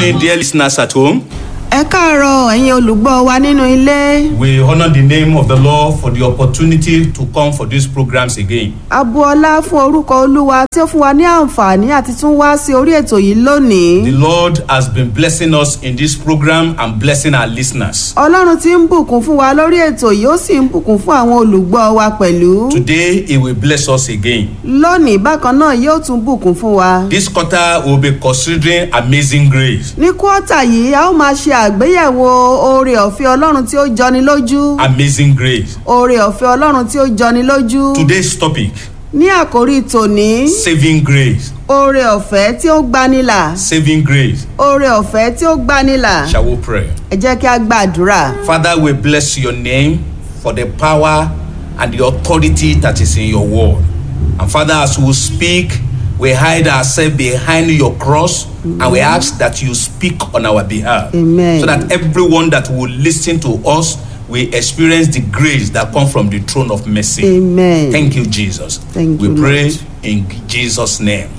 morning, dear listeners at home. ẹ káàárọ̀ ẹ̀yin olùgbọ́ wa nínú ilé We honor the name of the Lord for the opportunity to come for these programs again. abuọlá fún orúkọ olúwa tí ó fún wa ní àǹfààní àti tún wá sí orí ètò yìí lónìí The Lord has been blessing us in this program and blessing our listeners. ọlọ́run ti ń bùkún fún wa lórí ètò yìí ó sì ń bùkún fún àwọn olùgbọ́ wa pẹ̀lú Today, He will bless us again. lónìí bákan náà yóò tún bùkún fún wa This quarter, we'll be considering amazing grace. ní kọ́tà yìí a ó máa ṣe àgbéyẹ̀wò oore ọ̀fẹ́ ọlọ́run tí ó jọni lójú Amazing grace. oore ọ̀fẹ́ ọlọ́run tí ó jọni lójú Today's topic ní àkórí tòní saving grace. oore ọ̀fẹ́ tí ó gbanilà Saving grace. oore ọ̀fẹ́ tí ó gbanilà Shall we pray? ẹ jẹ́ kí a gbàdúrà. Father, we bless your name for the power and the authority that is in your word. And Father, as we speak, we hide ourselves behind your cross and we ask that you speak on our behalf. Amen. So that everyone that will listen to us will experience the grace that comes from the throne of mercy. amen. Thank you, Jesus. Thank we you, pray Lord. in Jesus' name.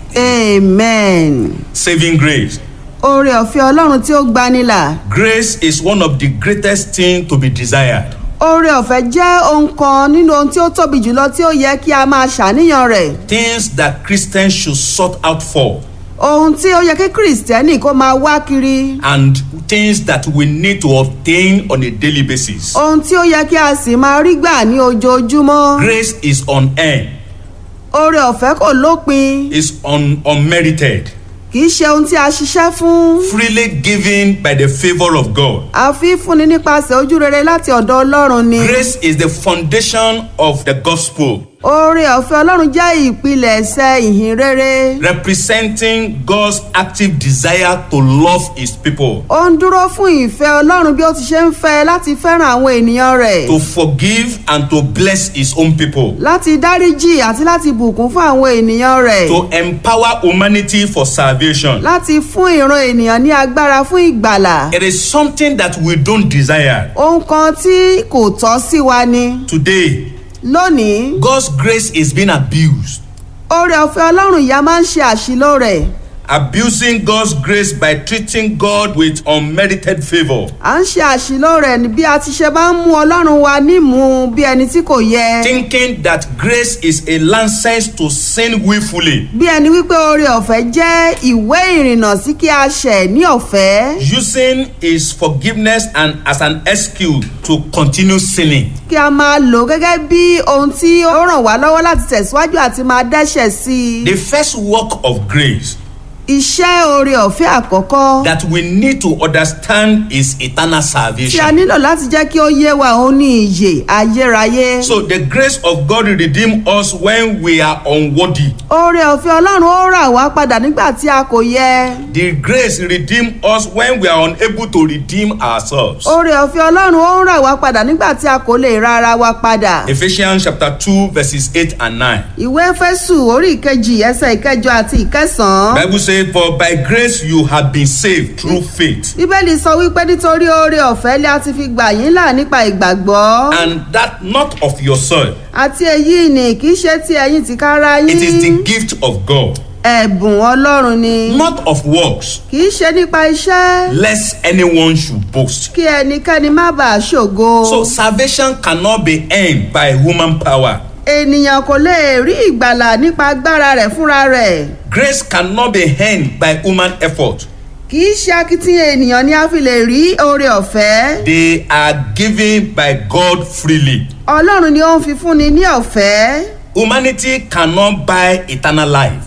amen. Saving grace. oore ọ̀fẹ́ ọlọ́run tí ó gbanilà. Grace is one of the greatest things to be desired. oore ọ̀fẹ́ jẹ́ ohun kan nínú ohun tí ó tóbi jùlọ tí ó yẹ kí a máa ṣàníyàn rẹ̀. Things that Christians should sort out for. ohun tí ó yẹ kí kìrìsìtẹ́nì kó máa wá kiri. and things that we need to obtain on a daily basis. ohun tí ó yẹ kí a sì máa rí gbà ní ojoojúmọ́. Grace is unearned, oore ọ̀fẹ́ kò lópin is un- unmerited, kì í ṣe ohun tí a ṣiṣẹ́ fún. freely given by the favor of God. a fi ń fúnni nípasẹ̀ ojú rere láti ọ̀dọ̀ ọlọ́run ni. Grace is the foundation of the gospel, oore ọ̀fẹ́ ọlọ́run jẹ́ ìpilẹ̀ṣẹ̀ ìhìn rere. representing God's active desire to love his people, ó ń dúró fún ìfẹ́ ọlọ́run bí ó ti ṣe ń fẹ́ láti fẹ́ràn àwọn ènìyàn rẹ̀. to forgive and to bless his own people, láti dáríjì àti láti bùkún fún àwọn ènìyàn rẹ̀. to empower humanity for salvation. láti fún ìran ènìyàn ní agbára fún ìgbàlà. It is something that we don't desire. ohun kan tí kò tọ́ sí wa ni. Today, lónìí God's grace is being abused. oore ọ̀fẹ́ ọlọ́run ìyá máa ń ṣe àṣìlò rẹ̀. abusing God's grace by treating God with unmerited favor, à ń ṣe àṣìlò rẹ̀ ní bí a ti ṣe máa ń mú ọlọ́run wa nímú bí ẹni tí kò yẹ. thinking that grace is a license to sin willfully, bí ẹni wípé oore ọ̀fẹ́ jẹ́ ìwé ìrìnnà sí kí a ṣẹ̀ ní ọ̀fẹ́. using his forgiveness and as an excuse to continue sinning. kí a máa lò gẹ́gẹ́ bí ohun tí ó ràn wá lọ́wọ́ láti tẹ̀síwájú àti máa dẹ́ṣẹ̀ sí i. The first work of grace iṣẹ́ oore ọ̀fẹ́ àkọ́kọ́ that we need to understand is eternal tí a salvation. nílò láti jẹ́ kí ó yé wa òun ní ìyè ayérayé. So the grace of God redeem us when we are unworthy. oore ọ̀fẹ́ ọlọ́run ó rà wá padà nígbà tí a kò yẹ. The grace redeem us when we are unable to redeem ourselves. oore ọ̀fẹ́ ọlọ́run ó rà wá padà nígbà tí a kò lè ra ara wa padà. Ephesians chapter 2 verses 8 and 9. ìwé fẹ́sù orí ìkejì ẹsẹ̀ ìkẹjọ àti ìkẹsàn-án. Bible says, For by grace you have been saved through faith, bíbélì sọ wípé nítorí oore ọ̀fẹ́ lé a ti fi gbà yín là nípa ìgbàgbọ́. and that not of yourself. àti èyí ni kì í ṣe ti ẹ̀yin tìkára It is the yín. gift of God, ẹ̀bùn ọlọ́run ni. not of works, kì í ṣe nípa iṣẹ́. lest anyone should boast. kí ẹnikẹ́ni má bàa ṣògo. So salvation cannot be earned by human power. ènìyàn kò lè rí ìgbàlà nípa agbára rẹ̀ fúnra rẹ̀. Grace cannot be earned by human effort. kì í ṣe akitiyan ènìyàn ni a fi lè rí oore ọ̀fẹ́. They are given by God freely. ọlọ́run ni ó ń fi fúnni ní ọ̀fẹ́. Humanity cannot buy eternal life,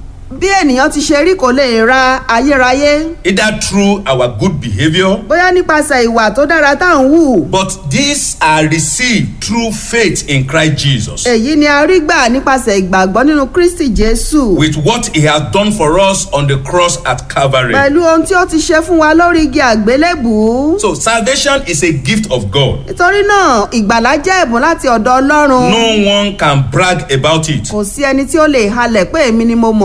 bí ènìyàn ti ṣe rí kò lè ra ayérayé. either through our good behavior bóyá nípasẹ̀ ìwà tó dára tá à ń hù. But these are received through faith in Christ Jesus. èyí ni a rí gbà nípasẹ̀ ìgbàgbọ́ nínú kristi jésù. With what he has done for us on the cross at Calvary. pẹ̀lú ohun tí ó ti ṣe fún wa lórí igi àgbélébùú. So salvation is a gift of God. nítorí náà ìgbàlá jẹ́ ẹ̀bùn láti ọ̀dọ̀ ọlọ́run. No one can brag about it. kò sí ẹni tí ó lè halẹ̀ pé èmi ni mo mọ̀ ọ́n ṣe.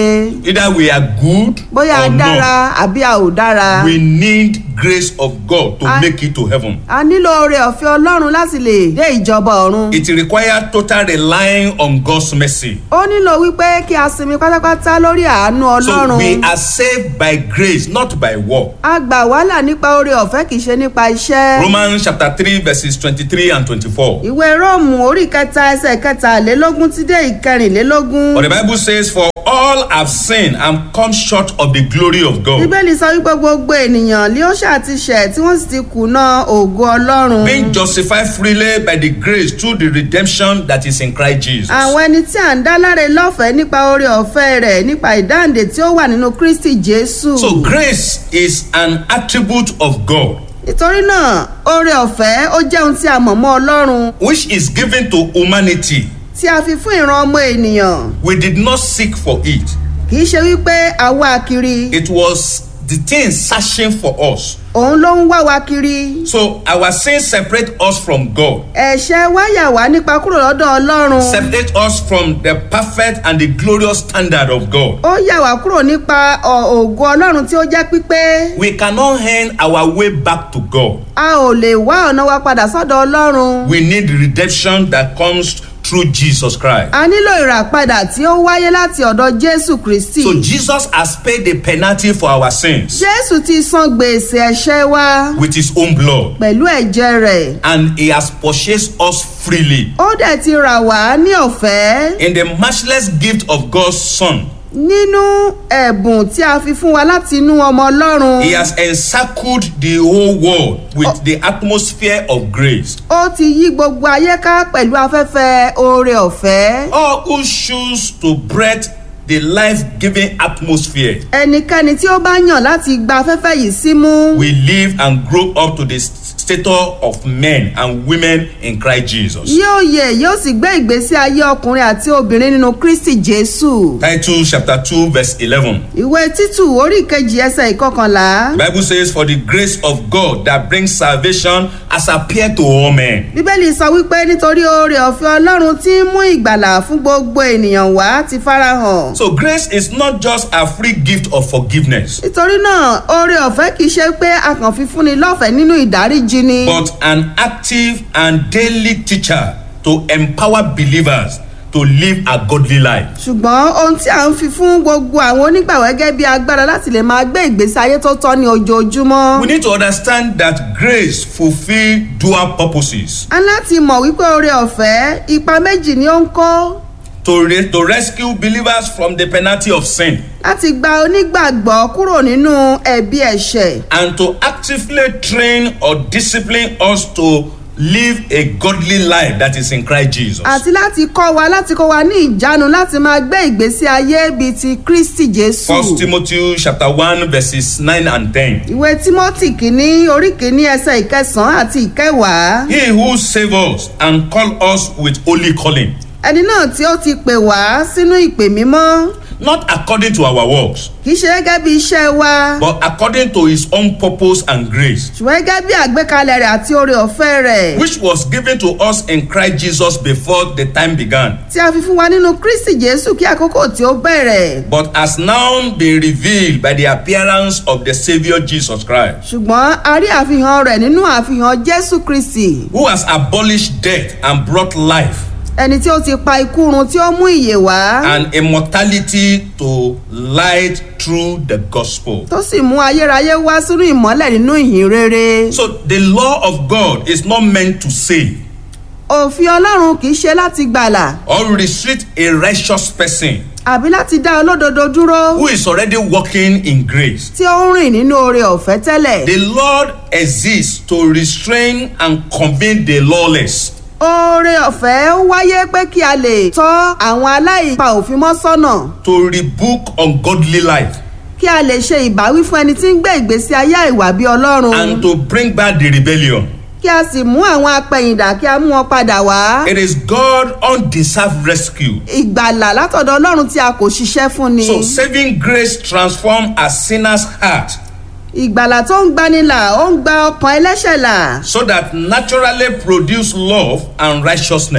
rere Either we are good bóyá a or dára not. àbí a ò dára We need grace of God to I- make it to heaven. a nílò oore ọ̀fẹ́ ọlọ́run láti lè dé ìjọba ọ̀run It requires total relying on God's mercy. ó nílò wípé kí a sinmi pátápátá lórí àánú So ọlọ́run we are saved by grace, not by work. a gbà wàhálà nípa oore ọ̀fẹ́ kì í ṣe nípa iṣẹ́. Romans chapter 3, verses 23 and 24. ìwé róòmù orí kẹta ẹsẹ̀ kẹtàlélógún tí dé ìkẹrìnlélógún. But the Bible says, For all have sinned and come short of the glory of God. bíbélì sọ wípé gbogbo ènìyàn ni ó ṣàtìṣẹ̀ tí wọ́n sì ti kùnà ògo ọlọ́run. Being justified freely by the grace through the redemption that is in Christ Jesus. àwọn ẹni tí à ń dá láre lọ́fẹ̀ẹ́ nípa oore ọ̀fẹ́ rẹ̀ nípa ìdáǹdè tí ó wà nínú kristi jésù. So grace is an attribute of God nítorí náà oore ọ̀fẹ́ ó jẹ́ ohun tí a mọ̀ mọ́ ọlọ́run which is given to humanity. tí a fi fún ìran ọmọ ènìyàn We did not seek for it. kì í ṣe wípé a wá kiri It was the thing searching for us. òun ló ń wá wa kiri. So our sins separate us from God. ẹ̀ṣẹ̀ wa yà wá nípa kúrò lọ́dọ̀ ọlọ́run. Separate us from the perfect and the glorious standard of God. ó yà wá kúrò nípa ọ̀- ògo ọlọ́run tí ó jẹ́ pípé We cannot earn our way back to God. a ò lè wá ọ̀nà wa padà sọ́dọ̀ ọlọ́run. We need redemption that comes through Jesus Christ. a nílò ìràpadà tí ó wáyé láti ọ̀dọ̀ jésù kristi. So Jesus has paid the penalty for our sins jésù ti san gbèsè ẹ̀ṣẹ̀ wa with his own blood pẹ̀lú ẹ̀jẹ̀ rẹ̀. and he has purchased us freely ó dẹ̀ ti rà wá ní ọ̀fẹ́ in the matchless gift of God's Son. nínú ẹ̀bùn tí a fi fún wa láti inú ọmọ ọlọ́run. He has encircled the whole world with the atmosphere of grace. ó ti yí gbogbo ayé ká pẹ̀lú afẹ́fẹ́ oore ọ̀fẹ́. All who choose to breathe the life-giving atmosphere ẹnikẹ́ni tí ó bá yàn láti gba afẹ́fẹ́ yìí símú. will live and grow up to the stature of men and women in Christ Jesus. yóò yè yóò sì gbé ìgbésí ayé ọkùnrin àti obìnrin nínú kristi jésù. Titus chapter 2 verse 11. ìwé títù orí kejì ẹsẹ̀ ìkọkànlá. The Bible says, For the grace of God that brings salvation has appeared to all men. bíbélì sọ wípé nítorí oore ọ̀fẹ́ ọlọ́run tí ń mú ìgbàlà fún gbogbo ènìyàn wá ti farahàn. So grace is not just a free gift of forgiveness, nítorí náà oore ọ̀fẹ́ kìí ṣe pé a kàn fi fúnni lọ́fẹ̀ẹ́ nínú ìdáríjì ni. but an active and daily teacher to empower believers to live a godly life. ṣùgbọ́n ohun tí à ń fi fún gbogbo àwọn onígbàwọ́ gẹ́gẹ́ bí agbára láti lè máa gbé ìgbésí ayé tó tọ́ ní ojoojúmọ́. We need to understand that grace fulfill dual purposes a ní láti mọ̀ wípé oore ọ̀fẹ́ ipa méjì ni ó ń kó to, re- to rescue believers from the penalty of sin láti gba onígbàgbọ́ kúrò nínú ẹ̀bi ẹ̀ṣẹ̀ and to actively train or discipline us to live a godly life that is in Christ Jesus. àti láti kọ́ wa láti kọ́ wa ní ìjánu láti máa gbé ìgbésí ayé bíi ti kristi jésù. First Timothy chapter 1 verses 9 and 10. ìwé timothy kìíní orí kìíní ẹsẹ̀ ìkẹsàn-án àti ìkẹwàá. He who saved us and called us with holy calling, ẹni náà tí ó ti pè wá sínú ìpè mímọ́ not according to our works, kìí ṣe gẹ́gẹ́ bí iṣẹ́ wa but according to his own purpose and grace, ṣùgbọ́n gẹ́gẹ́ bí àgbékalẹ̀ rẹ̀ àti oore ọ̀fẹ́ rẹ̀ which was given to us in Christ Jesus before the time began, tí a fi fún wa nínú kristi jésù kí àkókò tí ó bẹ̀rẹ̀ but has now been revealed by the appearance of the Savior Jesus Christ, ṣùgbọ́n a rí àfihàn rẹ̀ nínú àfihàn jésù kristi who has abolished death and brought life ẹni tí ó ti pa ikú run tí ó mú ìyè wá and immortality to light through the gospel. tó sì mú ayérayé wá sínú ìmọ́lẹ̀ nínú ìhìn rere So the law of God is not meant to save òfin ọlọ́run kìí ṣe láti gbàlà or restrict a righteous person àbí láti dá olódodo dúró who is already walking in grace. tí ó ń rìn nínú oore ọ̀fẹ́ tẹ́lẹ̀. The Lord exists to restrain and convene the lawless. oore ọ̀fẹ́ wáyé pé kí a lè tọ́ àwọn aláìpa òfin mọ́ sọ́nà to rebuke ungodly life kí a lè ṣe ìbáwí fún ẹni tí ń gbé ìgbésí ayé àìwà bí ọlọ́run and to bring back the rebellion. kí a sì mú àwọn apẹ̀yìndà kí a mú wọn padà wá. It is God undeserved rescue. ìgbàlà látọ̀dọ̀ ọlọ́run tí a kò ṣiṣẹ́ fún ni. So saving grace transforms a sinner's heart ìgbàlà tó ń gbanilà ó ń gba ọkàn ẹlẹ́ṣẹ̀ là so that naturally produce love and righteousness.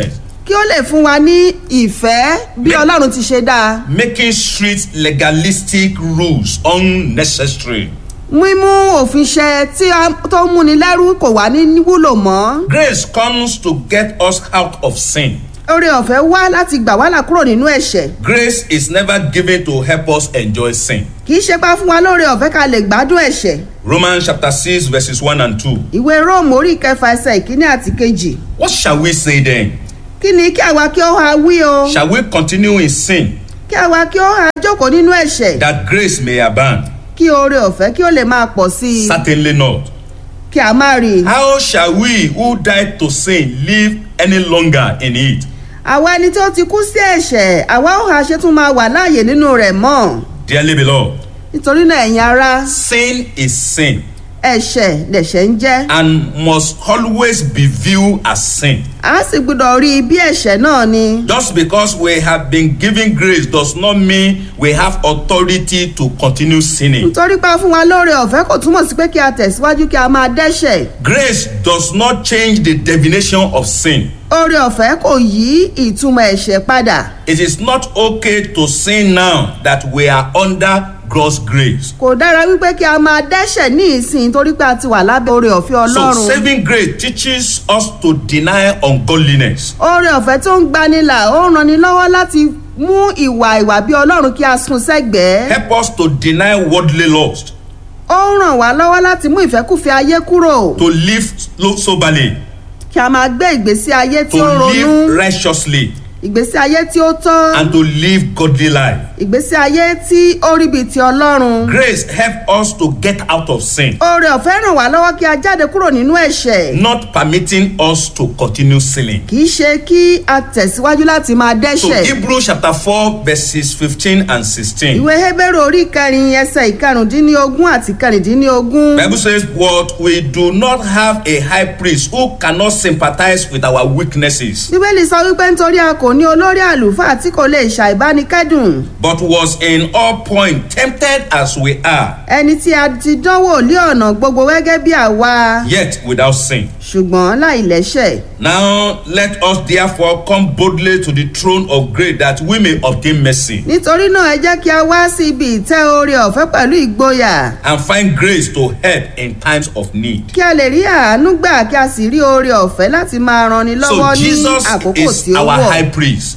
kí ó lè fún wa ní ìfẹ́ bí Make- ọlọ́run ti ṣe dáa making strict legalistic rules unnecessary. mímú òfin ṣẹ tí a- tó ń múni lẹ́rú kò wá ní wúlò mọ́ Grace comes to get us out of sin. oore ọ̀fẹ́ wá láti gbà wá là kúrò nínú ẹ̀ṣẹ̀ Grace is never given to help us enjoy sin. kì í ṣe pa fún wa lóore ọ̀fẹ́ ká lè gbádùn ẹ̀ṣẹ̀ Romans chapter 6, verses 1 and 2. ìwé róòmù orí kẹfà ẹsẹ̀ ìkíní àti kejì What shall we say then? kí ni kí àwa kí ó ha wí o Shall we continue in sin kí àwa kí ó ha jókòó nínú ẹ̀ṣẹ̀ that grace may abound? kí oore ọ̀fẹ́ kí ó lè máa pọ̀ sí i Certainly not. kí a má rí i. How shall we who died to sin live any longer in it? àwa ẹni tó ti kú sí ẹ̀ṣẹ̀ àwa ó ha ṣe tún máa wà láàyè nínú rẹ̀ mọ́ Dearly beloved, nítorí náà ẹ̀yin ará sin is sin ẹ̀ṣẹ̀ lẹ̀ṣẹ̀ ń jẹ́ and must always be viewed as sin. a sì gbọ́dọ̀ rí i bí ẹ̀ṣẹ̀ náà ni Just because we have been given grace does not mean we have authority to continue sinning. nítorí pa fún wa lóore ọ̀fẹ́ kò túmọ̀ sí pé kí a tẹ̀síwájú kí a máa dẹ́ṣẹ̀ Grace does not change the definition of sin. oore ọ̀fẹ́ kò yí ìtumọ̀ ẹ̀ṣẹ̀ padà It is not okay to sin now that we are under God's grace. kò dára wípé kí a máa dẹ́ṣẹ̀ ní ìsìn torí pé a ti wà lábẹ́ oore ọ̀fẹ́ So ọlọ́run saving grace teaches us to deny ungodliness. oore ọ̀fẹ́ tó ń gbanilà ó ń ranni lọ́wọ́ láti mú ìwà ìwà bí ọlọ́run kí a sún sẹ́gbẹ̀ẹ́ Help us to deny worldly lust, ó ń ràn wá lọ́wọ́ láti mú ìfẹ́kùfẹ́ ayé kúrò to live lo- soberly, kí a máa gbé ìgbésí ayé tí to ó ronú live righteously, ìgbésí ayé tí ó tọ́ and to live godly life. ìgbésí ayé tí ó rí bíi ti ọlọ́run Grace help us to get out of sin, oore ọ̀fẹ́ ràn wá lọ́wọ́ kí a jáde kúrò nínú ẹ̀ṣẹ̀ not permitting us to continue sinning. kì í ṣe kí a tẹ̀síwájú láti máa So dẹ́ṣẹ̀ Hebrews chapter 4 verses 15 and 16. ìwé hébérù orí kẹrin ẹsẹ̀ ìkarùndínlógún àti kẹrìndínlógún Bible says, But we do not have a high priest who cannot sympathize with our weaknesses, bíbélì sọ wípé nítorí a kò ní olórí àlùfáà tí kò lè ṣàìbánikẹ́dùn but was in all points tempted as we are, ẹni tí a ti dánwò lé ọ̀nà gbogbo gẹ́gẹ́ bí àwa yet without sin. ṣùgbọ́n láìlẹ́ṣẹ̀ Now let us therefore come boldly to the throne of grace that we may obtain mercy nítorí náà ẹ jẹ́ kí a wá sí ibi ìtẹ́ oore ọ̀fẹ́ pẹ̀lú ìgboyà and find grace to help in times of need. kí a lè rí àánú gbà kí a sì rí oore ọ̀fẹ́ láti máa ranni So lọ́wọ́ ní Jesus àkókò is tí ó our wọ̀ high priest.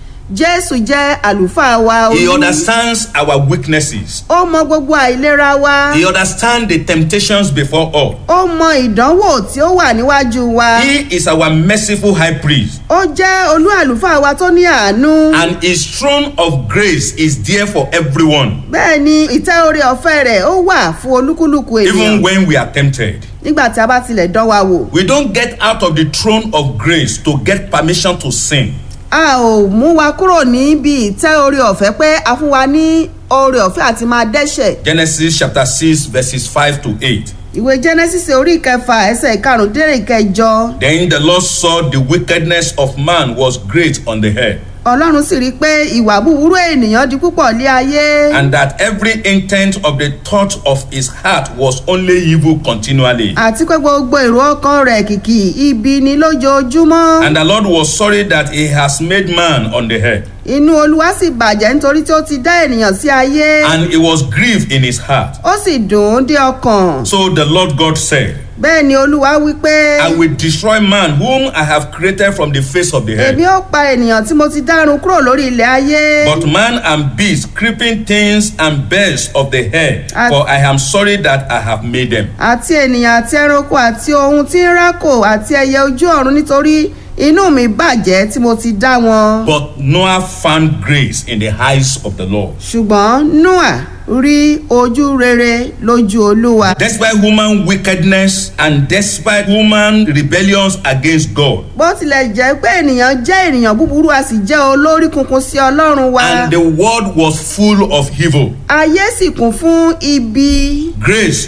jésù jẹ́ àlùfáà wa He olú understands our weaknesses. ó mọ gbogbo àìlera wa He understands the temptations before us. ó mọ ìdánwò tí ó wà níwájú wa He is our merciful high priest. ó jẹ́ olú àlùfáà wa tó ní àánú And his throne of grace is there for everyone, bẹ́ẹ̀ ni ìtẹ́ oore ọ̀fẹ́ rẹ̀ ó wà fún olúkúlùkù ènìyàn even when we are tempted. nígbà tí a bá tilẹ̀ dán wa wò We don't get out of the throne of grace to get permission to sin. a ò mú wa kúrò níbi ìtẹ́ oore ọ̀fẹ́ pé a fún wa ní oore ọ̀fẹ́ àti máa dẹ́ṣẹ̀ Genesis chapter 6, verses 5 to 8. ìwé genesis orí ìkẹfà ẹsẹ̀ ìkarùndínlẹ̀ ìkẹjọ Then the Lord saw the wickedness of man was great on the earth, ọlọ́run sì rí i pé ìwà búburú ènìyàn di púpọ̀ lé ayé and that every intent of the thought of his heart was only evil continually. àti pé gbogbo èrò ọkàn rẹ̀ kìkì ibi ni lójoojúmọ́ And the Lord was sorry that he has made man on the earth, inú olúwa sì bàjẹ́ nítorí tí ó ti dá ènìyàn sí ayé and he was grieved in his heart. ó sì dùn ún dé ọkàn So the Lord God said, bẹ́ẹ̀ ni olúwa wí pé I will destroy man whom I have created from the face of the èmi earth. ó pa ènìyàn tí mo ti dárun kúrò lórí ilẹ̀ ayé But man and beast, creeping things and birds of the air, for I am sorry that I have made them. àti ènìyàn àti ẹranko àti ohun tí ń rákò àti ẹyẹ ojú ọ̀run nítorí inú mi bàjẹ́ tí mo ti dá wọn. But Noah found grace in the eyes of the Lord. ṣùgbọ́n noah rí ojú rere lójú olúwa. Despite human wickedness and despite human rebellions against God, bó tilẹ̀ jẹ́ pé ènìyàn jẹ́ ènìyàn búburú a sì jẹ́ olórí kunkun sí ọlọ́run wa. and the world was full of evil, ayé sì kún fún ibi grace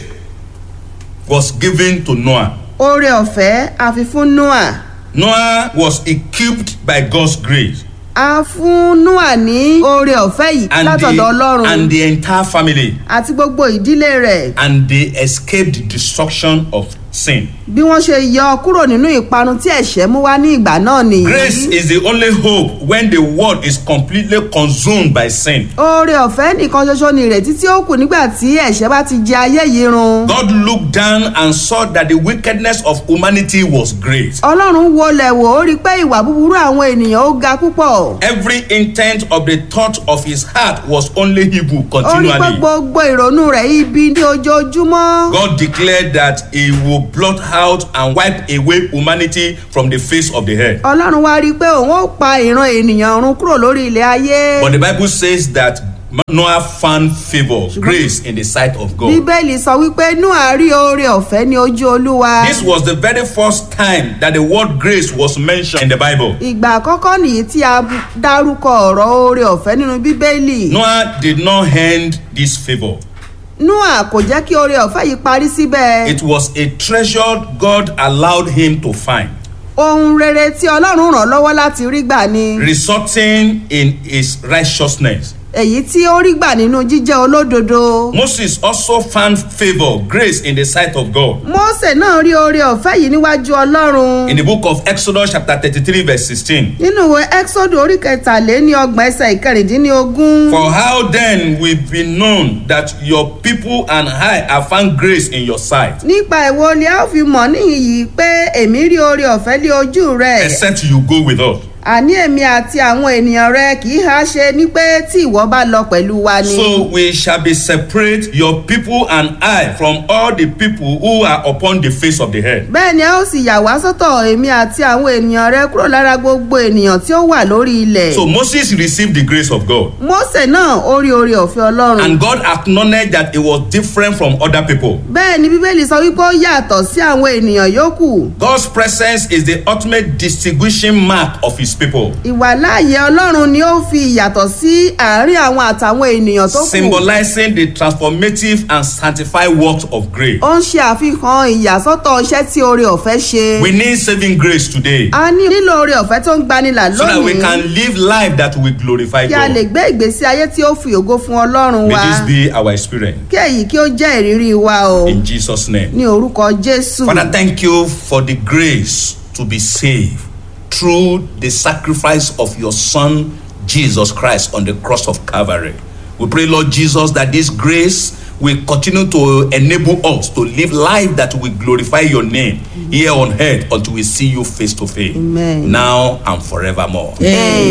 was given to Noah. oore ọ̀fẹ́ àfi fún noah. Noah was equipped by God's grace. a fún noah ní oore ọ̀fẹ́ yìí and látọ̀dọ̀ the, ọlọ́run and the entire family àti gbogbo ìdílé rẹ̀. and they escaped the destruction of sin. bí wọ́n ṣe yọ kúrò nínú ìparun tí ẹ̀ṣẹ̀ mú wá ní ìgbà náà Grace nìyí. is the only hope when the world is completely consumed by sin. oore ọ̀fẹ́ nìkan ṣoṣo ni ìrètí tí ó kù nígbà tí ẹ̀ṣẹ̀ bá ti jẹ ayé yìí run. God looked down and saw that the wickedness of humanity was great. ọlọ́run wọlé wò ó rí i pé ìwà búburú àwọn ènìyàn ó ga púpọ̀. Every intent of the thought of his heart was only evil ó rí i pé continually. gbogbo ìrònú rẹ̀ ibi ní ojoojúmọ́. God declared that he will blot out and wipe away humanity from the face of the earth. ọlọ́run wá rí i pé òun ó pa ìran ènìyàn run kúrò lórí ilẹ̀ ayé. But the Bible says that Noah found favor, grace in the sight of God. bíbélì sọ wípé noah rí oore ọ̀fẹ́ ní ojú olúwa. This was the very first time that the word grace was mentioned in the Bible. ìgbà àkọ́kọ́ nìyí tí a dárúkọ ọ̀rọ̀ oore ọ̀fẹ́ nínú bíbélì. Noah did not end this favor. noah kò jẹ́ kí oore ọ̀fẹ́ yìí parí síbẹ̀. It was a treasure God allowed him to find, ohun rere tí ọlọ́run ràn lọ́wọ́ láti rí gbà ni. resulting in his righteousness. èyí tí ó rí gbà nínú jíjẹ́ olódodo. Moses also found favor, grace in the sight of God. mósè náà rí oore ọ̀fẹ́ yìí níwájú ọlọ́run. In the book of Exodus, chapter 33, verse 16. nínú ìwé exodus orí kẹtàléní ọgbọ̀n ẹsẹ̀ ìkẹrìndínlógún. For how then will be known that your people and I have found grace in your sight, nípa ìwo ni a ó fi mọ̀ níhìnyí pé èmi rí oore ọ̀fẹ́ lé ojú rẹ̀. except you go with us? àní èmi àti àwọn ènìyàn rẹ kì í ha ṣe ní pé tí ìwọ bá lọ pẹ̀lú wa ni. So we shall be separate, your people and I, from all the people who are upon the face of the earth. bẹ́ẹ̀ ni a ó sì yà wá sọ́tọ̀ èmi àti àwọn ènìyàn rẹ kúrò lára gbogbo ènìyàn tí ó wà lórí ilẹ̀. So Moses received the grace of God. mósè náà ó rí oore ọ̀fẹ́ ọlọ́run. And God acknowledged that it was different from other people. bẹ́ẹ̀ ni bíbélì sọ wípé ó yàtọ̀ sí àwọn ènìyàn yòókù. God's presence is the ultimate distinguishing mark of his people, ìwàláàyè ọlọ́run ni ó fi ìyàtọ̀ sí àárín àwọn àtàwọn ènìyàn tó kù. symbolizing the transformative and sanctified works of grace. ó ń ṣe àfihàn ìyàsọ́tọ̀ iṣẹ́ tí oore ọ̀fẹ́ ṣe. We need saving grace today a ní nílò oore ọ̀fẹ́ tó ń gbanilà so that we lónìí can live life that will glorify kí a lè God. gbé ìgbésí ayé tí ó fi ògo fún ọlọ́run May wa this be our experience. kí èyí kí ó jẹ́ ìrírí wa o In Jesus' name. ní orúkọ jésù. Father, thank you for the grace to be saved through the sacrifice of your Son, Jesus Christ, on the cross of Calvary. We pray, Lord Jesus, that this grace will continue to enable us to live life that will glorify your name here on earth until we see you face to face, Amen. now and forevermore. Amen.